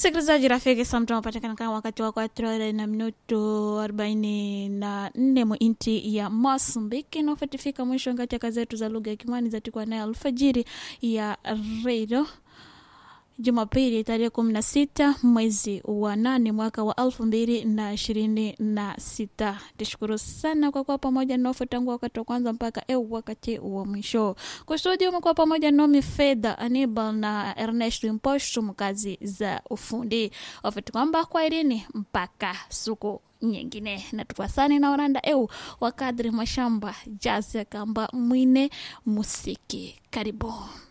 Msikilizaji rafiki, samta unapatikana kama wakati wa kwatro horas na minuto arobaini na nne mwinti ya Mosambiki nafatifika mwisho ngati ya kazi zetu za lugha ya Kimani zatikwa naye alfajiri ya redio Jumapili tarehe kumi na sita mwezi wa nane mwaka wa elfu mbili na ishirini na sita. Tishukuru sana kwa kuwa pamoja nofu tangu wakati wa kwanza mpaka eu wakati wa mwisho. Kusudi umekuwa pamoja nomi Fedha Anibal na Ernest Impostu mkazi za ufundi wafati kwamba kwa irini mpaka siku nyingine na tukwasani na oranda eu wakadri mashamba jazi kamba mwine musiki karibu